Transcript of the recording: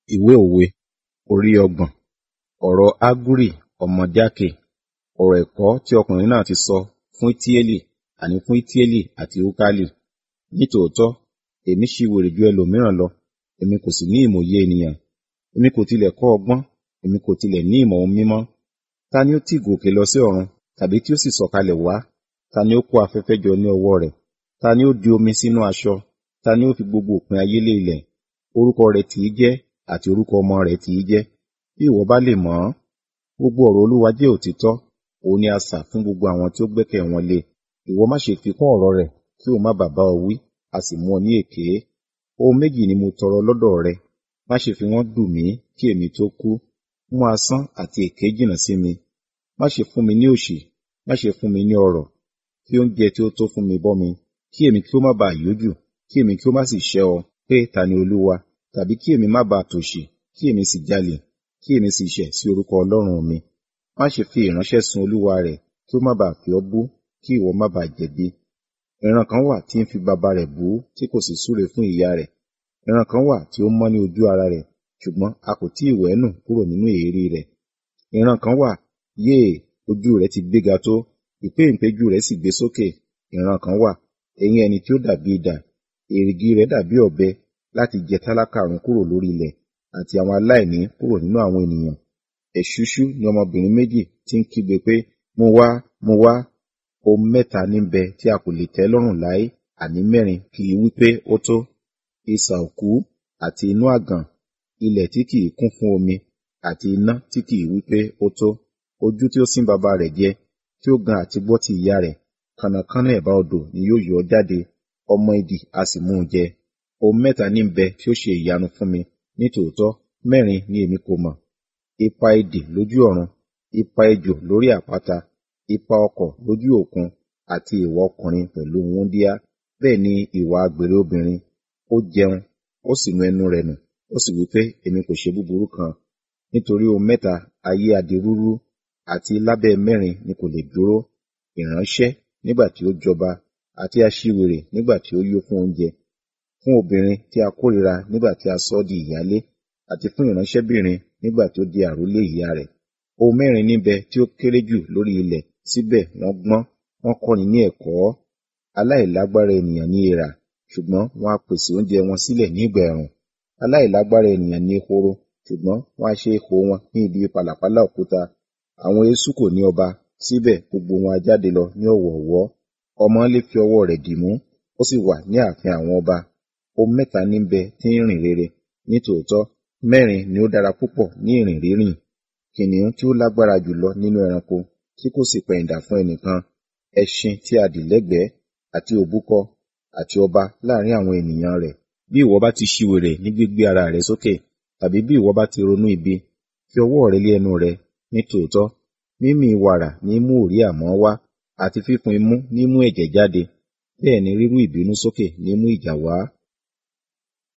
ìwé òwe orí ọgbọ̀n ọ̀rọ̀ ágúrì ọmọ jákè ọ̀rọ̀ ẹ̀kọ́ tí ọkùnrin náà ti sọ fún ítíélì àní fún ítíélì àti úkálì nítòótọ́ èmi ṣiwèrè ju ẹlòmíràn lọ èmi kò sì ní ìmòye ènìyàn èmi kò tilẹ̀ kọ́ ọgbọ́n èmi kò tilẹ̀ ní ìmọ̀ ohun mímọ́ ta ni ó tì gòkè lọ sí ọ̀run tàbí tí ó sì sọ̀kalẹ̀ wá ta ni ó kó afẹ́fẹ́ jọ ní ọwọ́ rẹ̀ ta ni ó di omi sínú aṣọ ta ni ó fi gbogbo òpin ayé lé ilẹ̀ orúkọ rẹ̀ tì í jẹ́ àti orúkọ ọmọ rẹ̀ tì í jẹ́ bí ìwọ bá lè mọ̀ ọ́n gbogbo ọ̀rọ̀ olúwa jẹ́ òtítọ́ òun ni asà fún gbogbo àwọn tí ó gbẹ́kẹ̀ wọn lé ìwọ má ṣe fi kún ọ̀rọ̀ rẹ̀ kí o má bàa bá ọ wí a sì mú ọ ní èké ohun méjì ni mo tọrọ lọ́dọ̀ rẹ má ṣe fi wọ́n dùn mí kí èmi tó kú mú asán àti èké jìnnà sí mi má ṣe fún mi ní òṣì má ṣe fún mi ní ọrọ̀ fi oúnjẹ tí ó tó fún mi bọ́ mi kí èmi kí ó má bàa yójú kí èmi kí ó má sì ṣẹ́ ọ pé ta ni olúwa tàbí kí èmi má bàa tòṣì kí èmi sì jalè kí èmi sì ṣẹ̀ sí orúkọ ọlọ́run mi má ṣe fi ìránṣẹ́ sun olúwa rẹ̀ kí ó má bàa fi ọ́ bú kí ìwọ má bàa jẹ̀bi ìran kan wà tí ń fi baba rẹ̀ bú tí kò sì súre fún ìyá rẹ̀ ìran kan wà tí ó mọ́ ní ojú ara rẹ̀ ṣùgbọ́n a kò tí ì wẹ̀ nù kúrò nínú èérí rẹ̀ ìran kan wà yéè ojú rẹ̀ ti gbéga tó ìpéǹpéjú rẹ̀ sì gbé sókè ìran kan wà eyín ẹni tí ó dàbí idà èrìgì rẹ̀ dàbí ọ̀bẹ láti jẹ tálákà run kúrò lórí ilẹ̀ àti àwọn aláìní kúrò nínú àwọn ènìyàn ẹ̀ṣúṣú ni ọmọbìnrin méjì tí ń kígbe pé mo wá mo wá ohun mẹ́ta ní bẹ tí a kò lè tẹ́ lọ́rùn láé àní mẹ́rin kì í wípé ó tó isà òkú àti inú àgàn ilẹ̀ tí kì í kún fún omi àti iná tí kì í wípé ó tó ojú tí ó sín baba rẹ̀ jẹ tí ó gan àti gbọ́ ti ìyá rẹ̀ kànnàkànnà ẹ̀bá odò ni yóò yọ jáde ọmọ idì a sì mú un jẹ ohun mẹ́ta ní bẹ tí ó ṣe ìyanu fún mi nítòótọ́ mẹ́rin ni èmi kò mọ̀ ipa idì lójú ọ̀run ipa ejò lórí àpáta ipa ọkọ̀ lójú òkun àti ìwà ọkùnrin pẹ̀lú wúndíá bẹ́ẹ̀ ni ìwà àgbèrè obìnrin ó jẹun ó sì nu ẹnu rẹ̀ nù ó sì wí pé èmi kò ṣe búburú kan nítorí ohun mẹ́ta ayé adirúrú àti lábẹ́ mẹ́rin ni kò lè dúró ìránṣẹ́ nígbà tí ó jọba àti aṣiwèrè nígbà tí ó yó fún oúnjẹ fún obìnrin tí a kórìíra nígbà tí a sọ ọ́ di ìyálé àti fún ìránṣẹ́bìnrin nígbà tí ó di àrólé ìyá rẹ̀ ohun mẹ́rin níbẹ̀ tí ó kéré jù lórí ilẹ̀ síbẹ̀ wọ́n gbọ́n wọ́n kọ́ni ní ẹ̀kọ́ aláìlágbára ènìyàn ní èèrà ṣùgbọ́n wọ́n á pèsè oúnjẹ wọn sílẹ̀ ní ìgbà ẹ̀rùn aláìlágbára ènìyàn ní ehoro ṣùgbọ́n wọ́n á ṣe ihò wọn ní ibi pàlàpálá òkúta àwọn eṣú kò ní ọba síbẹ̀ gbogbo wọn á jáde lọ ní ọ̀wọ̀ọ̀wọ́ ọmọ lè fi ọwọ́ rẹ̀ dìmú ó sì wà ní ààfin àwọn ọba ohun mẹ́ta níbẹ̀ tí ń rìn rere nítòótọ́ mẹ́rin ni ó dára púpọ̀ ní ìrìn rírìn kìnìún tí ó lágbára jùlọ nínú ẹranko tí kò sì pẹ̀yìndà fún ẹnìkan ẹṣin tí a dì lẹ́gbẹ̀ẹ́ àti òbúkọ àti ọba láàrin àwọn ènìyàn rẹ̀ bí ìwọ bá ti ṣiwèrè ní gbígbé ara rẹ sókè tàbí bí ìwọ bá ti ronú ibi fi ọwọ́ rẹ lé ẹnu rẹ nítòótọ́ mímì wàrà ní mú òrí àmọ́ wá àti fífún imú ní mú ẹ̀jẹ̀ jáde bẹ́ẹ̀ ni rírú ìbínú sókè ní mú ìjà wá